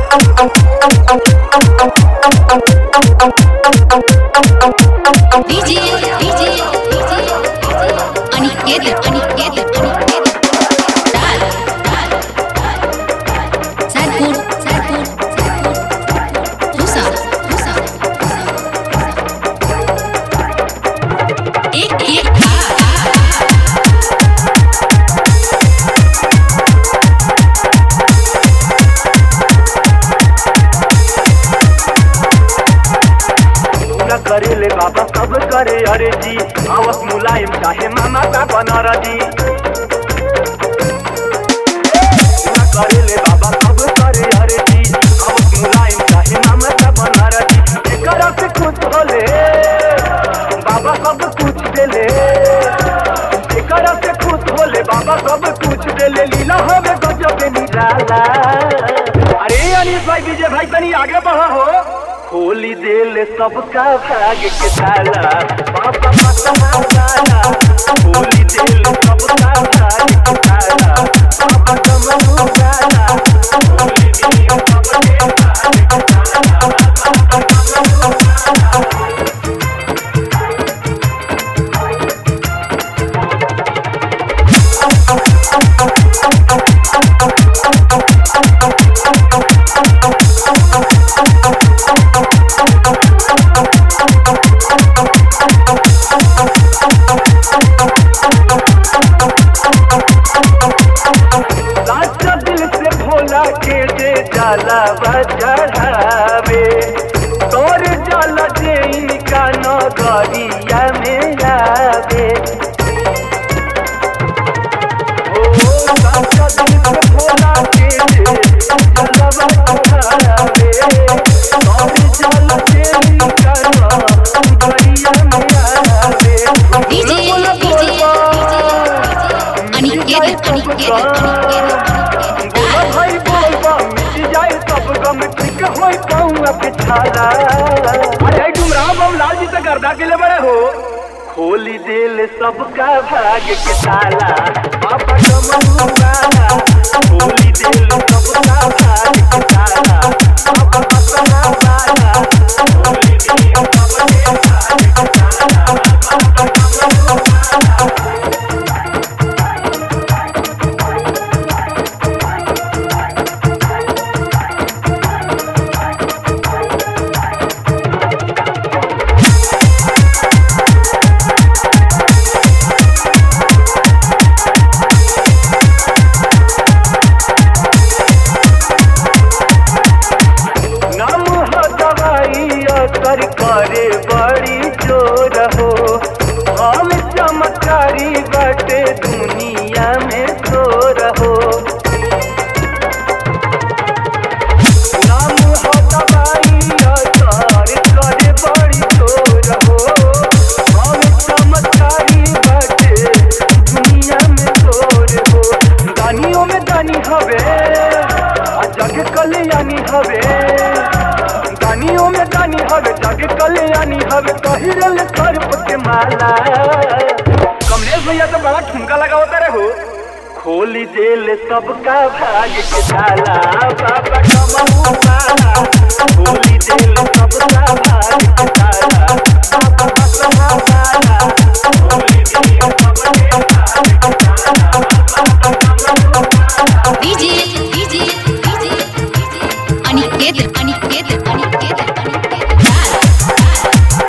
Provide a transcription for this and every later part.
DJ, DJ, Aniket, Aniket, Aniket. डाल, डाल, डाल. सैदपुर, सैदपुर, सैदपुर. भूसा, भूसा, भूसा. एक, एक, आ, आ, आ. पूरा करे ले बाबा सब करे अरे जी आवत मुलायम चाहे मामा का बनर जी पूरा करे ले बाबा सब करे अरे जी आवत मुलायम चाहे मामा का बनर जी एकर से कुछ होले बाबा सब कुछ देले एकर से खुश होले बाबा सब कुछ देले लीला हमें गजब निराला अरे अनिल भाई विजय भाई तनी आगे बढ़ा हो होली दिल सबका भाग के ताला बाबा मतना ताला होली दिल सबका भाग के ताला बाबा कमनु ताला होली दिल सबके भाग के ताला बाबा कमनु ताला साचा दिल से भोला के जे जाला चढ़ावे तोर जाला जे इनका नगरिया में आवे ओ साचा दिल से भोला के जे जाला चढ़ावे तोर जाला जे इनका नगरिया में आवे DJ, बोला DJ, बोलबा। अनिकेत, अनिकेत, अनिकेत. बोला भाई बोलबा मिट जाए सब गम ठीक होई पाऊंगा पिछाला अरे गुमराह बम लाल जी से गर्दा के ले बड़े हो खोली दिल सबका भाग के ताला बाबा कमनु गाना खोली दिल सबका भाग के ताला बाबा मतना गाना खोली दिल सबके भाग के ताला बाबा कमनु गाना नाम हो दवाई असर करे बड़ी जोर हो हम चमकारी बटे दुनिया में शोर हो नाम हो दवाई असर करे बड़ी जोर हो हम चमकारी बटे दुनिया में शोर हो दानियों में दानी हवे आ जग कल्याणी हवे दानियों में दानी हवे जग कल्याणी हवे कहिरल सर्प के माला कमलेश भैया तो बड़ा ठुमका लगा होता रे हो खोली दिल सबका भाग के ताला बाबा कमहू ताला खोली दिल सबका भाग के ताला बाबा कसमा ताला खोली दिल सबके भाग के ताला बाबा कमहू ताला DJ, DJ, DJ, Aniket, Aniket, Aniket, Aniket. डाल,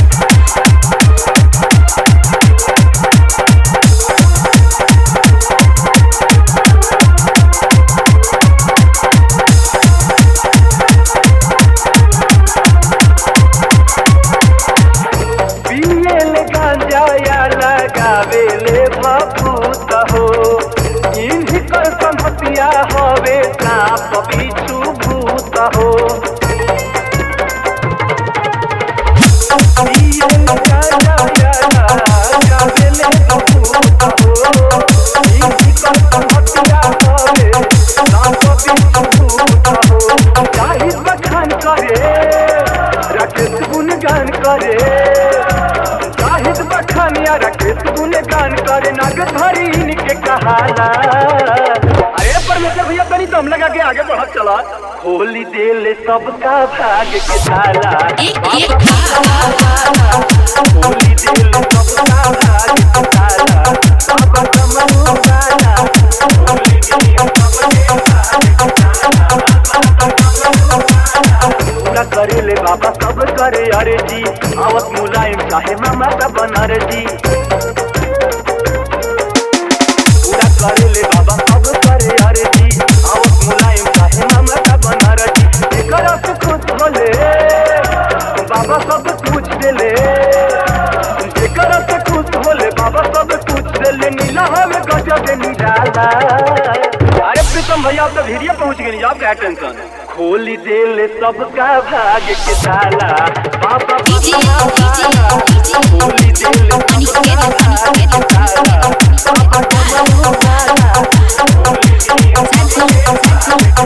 पियल गांजा या लगावे ले भभूत हो इनकर संहतिया हवे सांप बिच्छू भूत हो पियल गांजा या लगावे ले भभूत हो इनकर संहतिया हवे सांप बिच्छू भूत हो जाहिर बखान करे राकेश गुणगान करे जाहिद बखानिया राकेश गुणगान करे नाग धरी इनके कहाला अरे परमेश्वर भैया तनी तो दम लगा के आगे बढ़त चला होली दिल सबका भाग के ताला एक एक बार होली दिल सबका भाग के ताला बाबा कमरू ताला होली दिल सबके भाग के पूरा करे ले बाबा सब करे अरे जी आवत मुलायम चाहे मामा का बनर जी पूरा करे ले बाबा सब करे अरे जी आवत मुलायम चाहे मामा का बनर जी एकर से खुश होले बाबा सब कुछ देले जेकर से खुश होले बाबा सब कुछ देले नीला हमें गजब निराला अरे प्रीतम भैया आप तो भिड़िया पहुंच गए आप क्या टेंशन खोली दिल सबका भाग के ताला बाबा डीजे डीजे डीजे खोली दिल सबका भाग के ताला बाबा कमरू ताला खोली दिल सबका भाग के